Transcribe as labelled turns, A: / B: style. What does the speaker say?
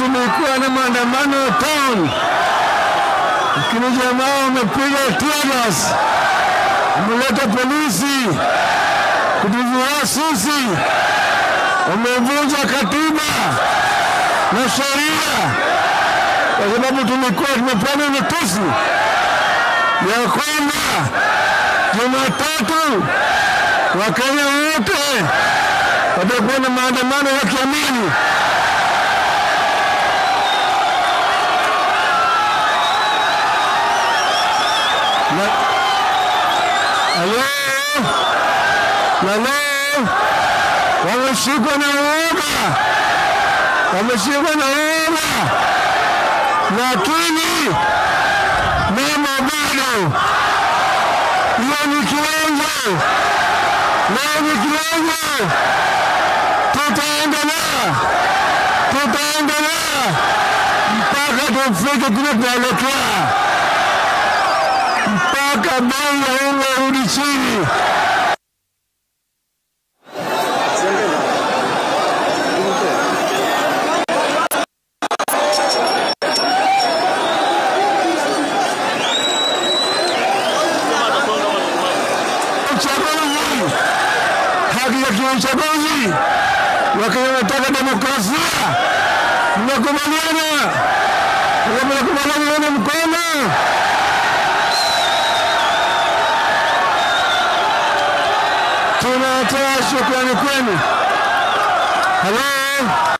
A: tumekuwa na maandamano town, lakini jamaa wamepiga tear gas, wameleta polisi kutuzuia sisi, wamevunja katiba na sheria, kwa sababu tulikuwa tumepeana notice ya kwamba Jumatatu Wakenya wote watakuwa na maandamano ya kiamani. Na halo, na leo wameshikwa na uoga, wameshikwa na uoga, lakini mama bado hiyo ni kiwango, leo ni kiwango, tutaendelea, tutaendelea mpaka tufike kule tunaelekea, mpaka bei ya unga irudi chini. uchaguzi, haki ya kiuchaguzi, Wakenya wanataka demokrasia. Mnakubaliana? Kama mnakubaliana, nione mkono. Tunatoa shukrani kwenu. Halo.